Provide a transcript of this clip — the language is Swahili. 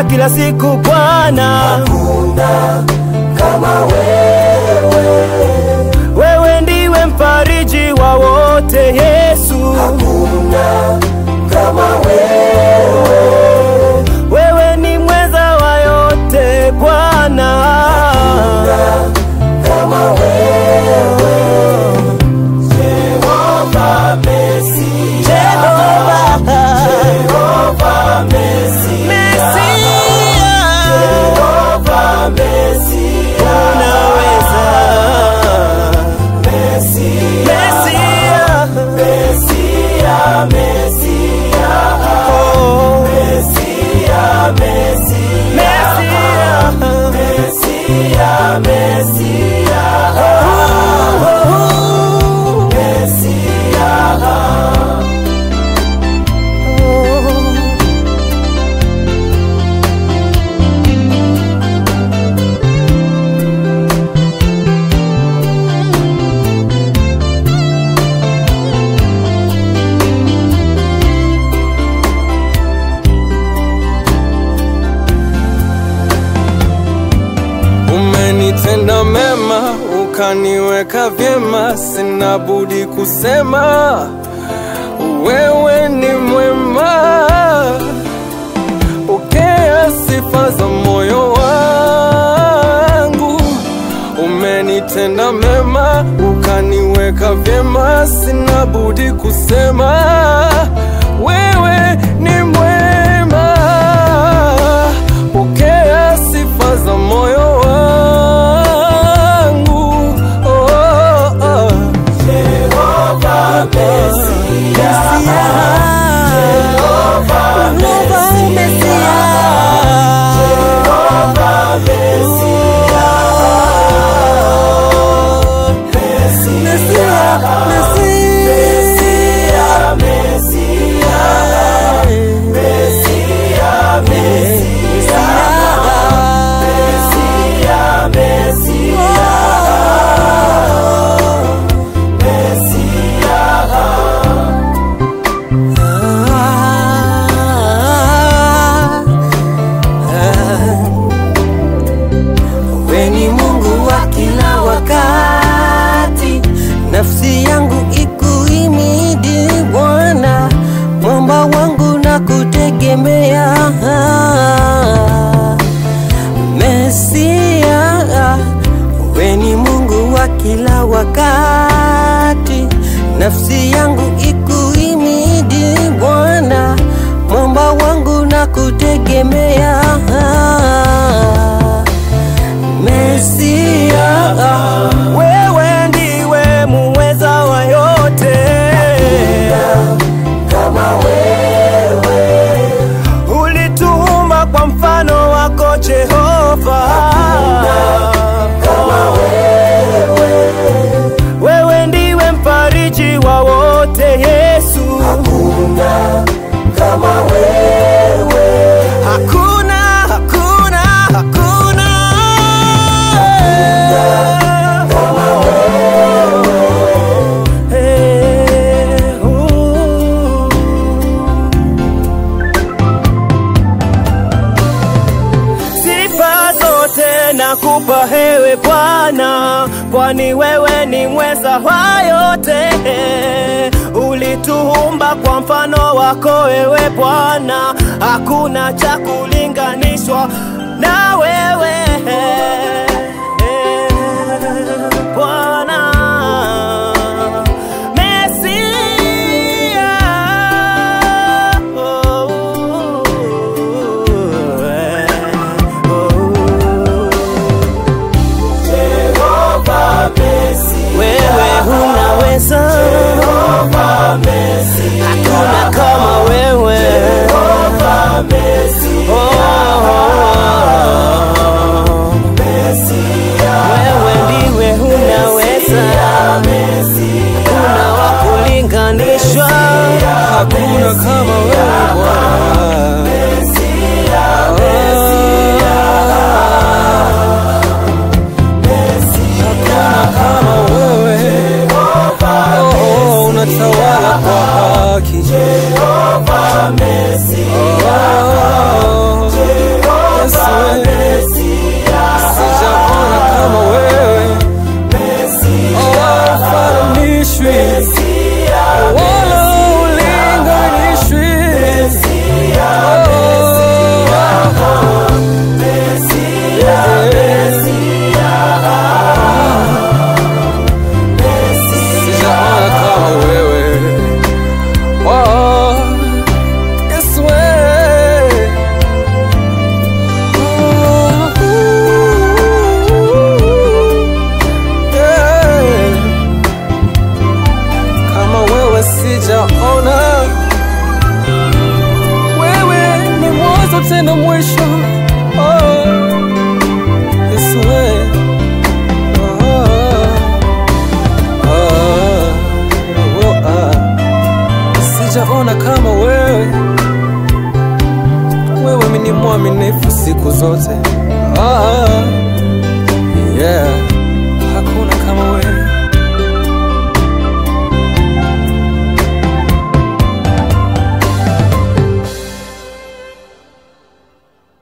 kila siku Bwana. Hakuna kama wewe, Wewe ndiwe mfariji wa wote Yesu. hakuna kama wewe, Wewe ni mweza wa yote Bwana. kama wewe. Jehova Mesi, Jehova, Jehova Mesi, Mesia, Jehova Mesi, unaweza. Mesia, Mesia, Mesia, oh, Mesia, Mesia, Mesia, Mesia, Mesia, oh, Mesia. oh. Umenitenda mema, ukaniweka vyema, sina budi kusema wewe ni mwema. Pokea sifa za moyo wangu. Umenitenda mema, ukaniweka vyema, sina budi kusema wewe ni mwema. Pokea sifa za moyo wangu. Oh, oh, oh. Jehova Mesia, Jehova Mesia, Mesia, Mesia, Mesia, Mesia, Mesia, Mesia, Wewe ni Mungu wa kila wakati, nafsi yangu ikuimidi Bwana, mwamba wangu na kutegemea. Mesia, wewe ni Mungu wa kila wakati, nafsi yangu ikuimidi Bwana, mwamba wangu na kutegemea. Mesia, wewe ndiwe muweza wa yote. kama wewe, Ulituumba kwa mfano wako Jehova. kama wewe, Wewe ndiwe mfariji wa wote Yesu. hakuna kama wewe, Hakuna, hakuna, hakuna. kama Eh, uh. Sifa zote nakupa hewe Bwana, kwani wewe ni mweza wa yote. Ulituumba kwa mfano wako wewe Bwana, hakuna cha kulinganishwa na wewe Bwana. Mesia, oh, oh. Jehova Mesia, Wewe unaweza, Jehova Mesia, hakuna kama wewe. Jehova Mesia, Oh, Mesia, wewe ndiwe unaweza, Mesia, kuna wa kulinganishwa. Hakuna kama wewe Bwana. Mesia, kama wewe oh, unatawala kwa haki Jehova Mesia, oh, Jehova sijaona kama wewe Oh, ufananishwi wala ulinganishwi sijaona kama wewe Oh, Yesu wewe. Oh, yeah. Kama wewe sijaona wewe ni mwanzo tena mwisho oh. Yesu wewe. Oh, oh, oh, oh. Sijaona kama wewe, wewe ni mwaminifu siku zote.